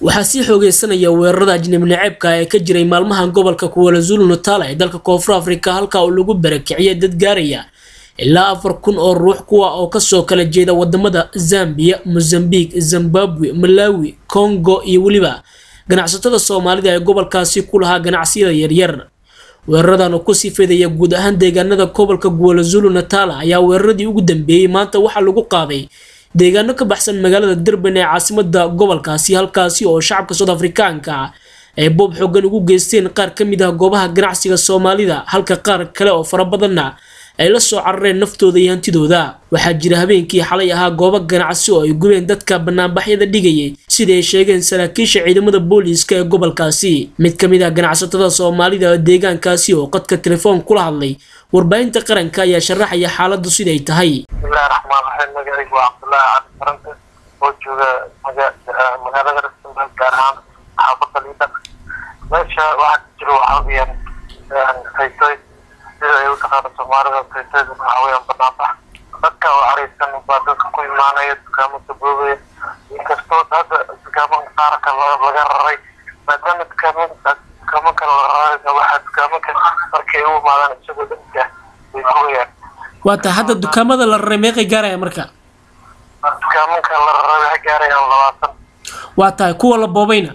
waxaa sii xoogeysanaya weerarada ajnabi naceebka ee ka jiray maalmahan gobolka kuwalazulu natala ee dalka koonfur afrika halka uu lagu barakiciyay dad gaaraya ilaa afar kun oo ruux kuwa oo kasoo kala jeeda wadamada zambia mozambique zimbabwe malawi congo iyo weliba ganacsatada soomaalida ee gobolkaasi ku lahaa ganacsiyada yaryar weeraradan oo kusii fidaya guud ahaan deegaanada gobolka guwalazulu natala ayaa weeraradii ugu dambeeyey maanta waxaa lagu qaaday deegaano ka baxsan magaalada durban ee caasimada gobolkaasi halkaasi oo shacabka soud afrikaanka ay boob xoogan ugu geysteen qaar ka mid ah goobaha ganacsiga soomaalida halka qaar kale oo fara badanna ay la soo carareen naftooda iyo hantidooda waxaa jira habeenkii xalay ahaa goobo ganacsi oo ay gubeen dadka banaanbaxyada dhigayay sida ay sheegeen saraakiisha ciidamada booliiska ee gobolkaasi mid ka mid ah ganacsatada soomaalida deegaankaasi oo qadka telefoon kula hadlay warbaahinta qaranka ayaa sharaxaya xaaladu siday tahay bismillahi raxmaan raxiim magacaygu waa cabdullaahi cali farante oo jooga magaalada rasmad gaar ahaan xaafada liidar meesha waxaa ka jiro waxaa weyaan faytoy sida ay u taqaano soomaalida faytoyda waxaa weyaan banaanbax dadka oo careysan baa dadka ku imaanaya dukaamo gaboobaya inkastoo hadda dukaamanka qaarka laga raray maadaama dukaamo dukaamo kale la raraysa waxaa dukaamaka markay u imaadaan isagoo dadka way gubaya waa tahay hadda dukaamada la raray meeqay gaaraya marka dukaamanka la raray waxay gaarayaan labaatan waa tahay kuwa la boobayna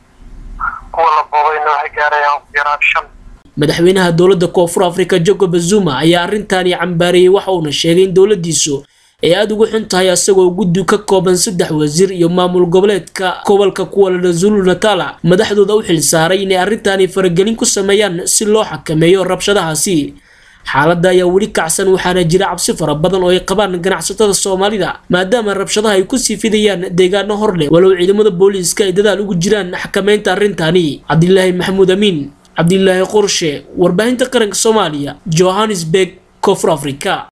kuwa la boobayna waxay gaarayaan yaraan shan madaxweynaha dowladda koonfur afrika jacob zuma ayaa arrintaani cambaareeyey waxa uuna sheegay in dowladiisu ay aada ugu xun tahay asagoo guddi ka kooban saddex wasiir iyo maamul goboleedka gobolka kuwalalazulu natala madaxdooda u xilsaaray inay arrintaani faragelin ku sameeyaan si loo xakameeyo rabshadahaasi xaaladda ayaa weli kacsan waxaana jira cabsi fara badan oo ay qabaan ganacsatada soomaalida maadaama rabshadaha ay kusii fidayaan deegaano hor leh walow ciidamada booliiska ay dadaal ugu jiraan xakameynta arrintaani cabdilaahi maxamuud amiin cabdilaahi qorshe warbaahinta qaranka soomaaliya johannesburg koonfur afrika